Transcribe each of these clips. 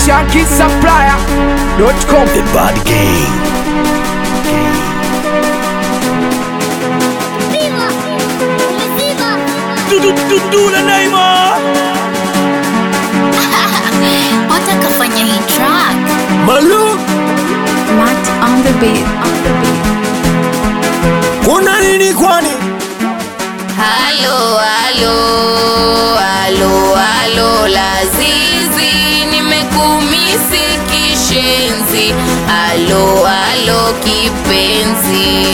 ShankySupplier.com The Bad Gang. ¡Viva! ¡Viva! Dula Neymar. watakafanya hii track Malu, Matt on the beat, on the beat. kuna nini kwani? Halo, halo, halo, halo, Lazizi, nimekumisi kishenzi. Halo, halo, kipenzi.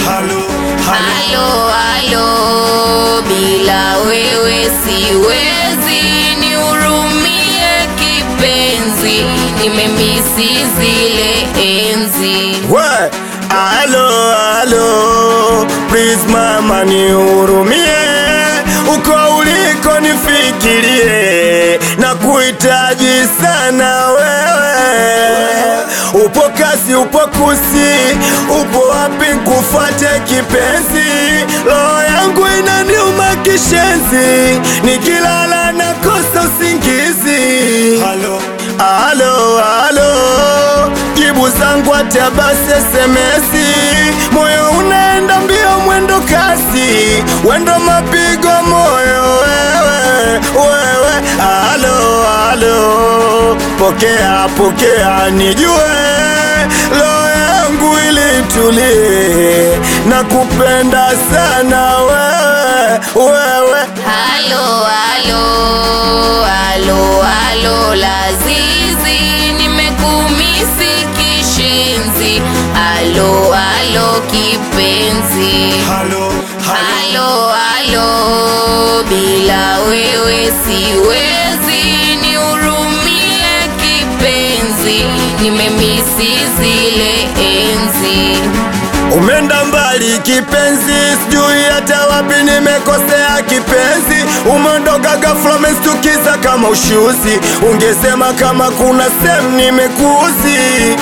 Halo, halo, bila wewe siwezi, nihurumie kipenzi, nimemisi zile enzi. We, alo, alo, please mama nihurumie, uko uliko nifikirie, na kuhitaji sana wewe. Upo kasi, upo kusi, upo wapi nkufuate kipenzi? Roho yangu inaniuma kishenzi, nikilala nakosa usingizi. Halo, halo, halo, jibu zangu hata basi SMS, moyo unaenda mbio mwendo kasi, wendo mapigo moyo wewe, wewe, halo, halo, pokea, pokea, nijue roho yangu ilitulie, na kupenda sana wewe, wewe Halo, halo, halo, halo, Lazizi, nimekumisi kishenzi. Halo, halo, kipenzi. halo, Halo, halo, bila wewe siwezi, nihurumie kipenzi, nimemisi zile enzi. Umeenda mbali kipenzi, sijui hata wapi nimekosea kipenzi. Umeondoka ghafla, umestukiza kama ushuzi. Ungesema kama kuna sehemu nimekuuzi.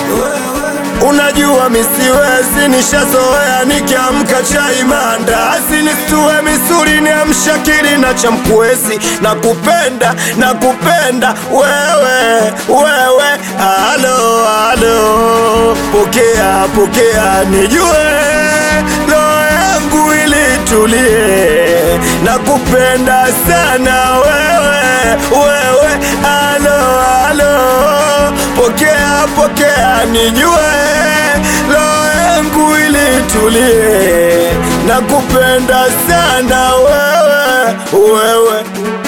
Unajua misiwezi, nishazoea nikiamka chai maandazi, nisitue misuli niamsha akili na cha mkwezi. Nakupenda, nakupenda wewe, wewe, halo, halo, pokea, pokea, nijue roho yangu ilitulie, nakupenda sana wewe, wewe, halo, halo, pokea, pokea, nijue roho yangu ilitulie, nakupenda sana wewe, wewe.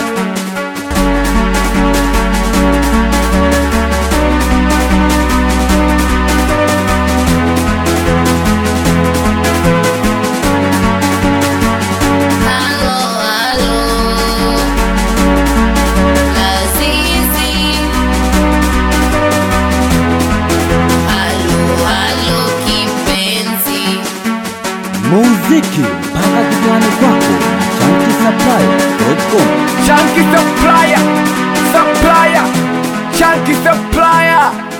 Halo, halo, Lazizi. Halo, halo, kipenzi. muziki mpaka kifuani kwako chankisaplai.com Shanky Supplier Supplier Shanky Supplier